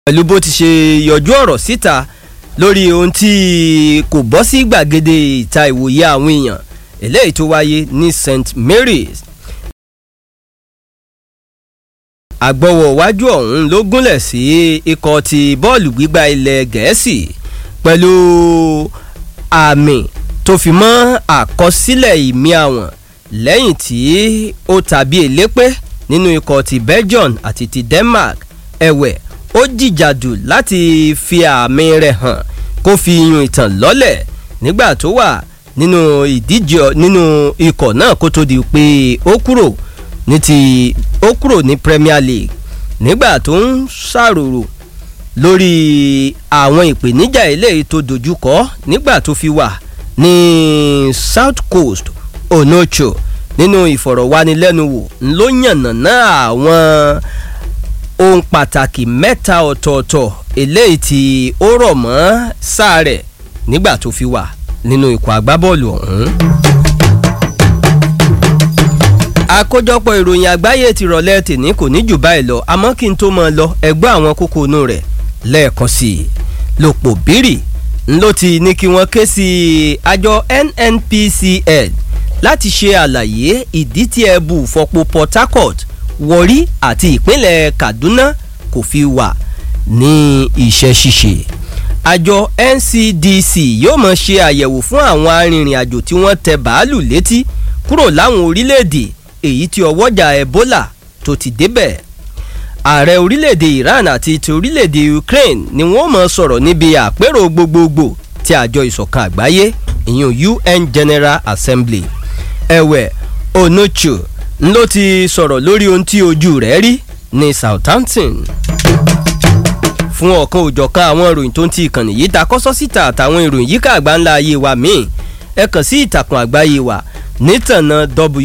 pẹ̀lú bó ti ṣe yọjú ọ̀rọ̀ síta lórí ohun tí kò bọ́ sí gbàgede ìta ìwòye àwọn èèyàn eléyìí tó wáyé ní st mary's àgbọ̀wọ̀ wájú ọ̀hún ló gúnlẹ̀ sí ikọ̀ ti bọ́ọ̀lù gbígbá ilẹ̀ gẹ̀ẹ́sì pẹ̀lú àmì tó fi mọ́ àkọsílẹ̀ ìmí àwọn lẹ́yìn tí ó tàbí elépé nínú ikọ̀ ti belgium àti ti denmark ẹ̀wẹ̀ ó jìjàdù láti fi àmì rẹ̀ hàn kó fi yun ìtàn lọ́lẹ̀ nígbà tó wà nínú ìdíje nínú ikọ̀ náà kó tó di pé ó kúrò ní ti ó kúrò ní premier league nígbà tó ń ṣàròrò lórí àwọn ìpèníjà eléyìí tó dojúkọ nígbà tó fi wà ní south coast onocho nínú ìfọ̀rọ̀wánilẹ́nuwò ló yànnàná àwọn ohun pàtàkì mẹ́ta ọ̀tọ̀ọ̀tọ̀ eléyìí tí ó rọ̀ mọ́ sáà rẹ̀ nígbà tó fi wà nínú ikọ̀ agbábọ́ọ̀lù ọ̀hún. àkójọpọ̀ ìròyìn àgbáyé ti rọ̀lẹ́ tèní kò ní jù báyìí lọ àmọ́ kí n tó mọ lọ ẹgbẹ́ àwọn kókó inú rẹ̀ lẹ́ẹ̀kan sí i lòpọ̀ bírì ló ti ní kí wọ́n ké sí àjọ nnpcl láti ṣe àlàyé ìdí tí ẹbù fọpo port harcourt wọrí àti ìpínlẹ̀ kaduna kò fi wà ní iṣẹ́ ṣíṣe àjọ ncdc yóò mọ̀ ṣe àyẹ̀wò fún àwọn arìnrìn-àjò tí wọ́n tẹ bàálù létí kúrò láwọn orílẹ̀-èdè èyí tí ọwọ́jà ebola tó ti débẹ̀ ààrẹ orílẹ̀-èdè iran àti ti orílẹ̀-èdè ukraine ni wọ́n mọ̀ sọ̀rọ̀ níbi àpérò gbogbogbò ti àjọ ìsọ̀kan àgbáyé ìyún un general assembly ẹ̀wẹ̀ onocho ló ti sọ̀rọ̀ lórí ohun tí ojú rẹ̀ rí ní southampton fún ọ̀kan òjọ̀kan àwọn ìròyìn tó ń ti ìkànnì yìí ta kọ́sọ́ síta àtàwọn ìròyìn yíká àgbáńlá ayé wa míì ẹ kàn sí ìtàkùn àgbáyé wa nítànà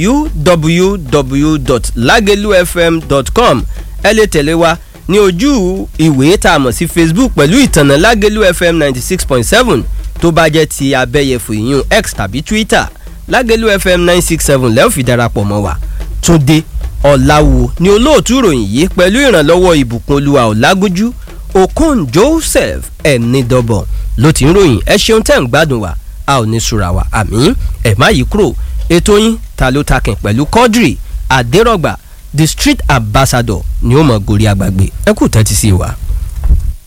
www.lagelufm.com ẹ lè tẹ̀lé wa ní ojú ìwé tá a mọ̀ sí facebook pẹ̀lú ìtànà lagelu fm ninety six point seven tó bá jẹ́ ti abẹ́yẹfò ìyún x tàbí twitter lagelu fm nine six seven lẹ́ẹ̀ fi darapọ̀ mọ́ wa túnde ọ̀làwò ni olóòtú ìròyìn yìí pẹ̀lú ìrànlọ́wọ́ ìbùkún olúwa ọ̀làgójú okon joseph ẹ̀nìdọ̀bọ̀ ló ti ń ròyìn ẹ ṣeun tẹ́ ń gbádùn wa a ò ní sùrà wa àmì ẹ̀ má yí kúrò ètò yín ta ló takìn pẹ̀lú quadri adérọ̀gbà the street ambassador ni ó mọ̀ gorí agbàgbé ẹ kú tẹ́tí sí wa.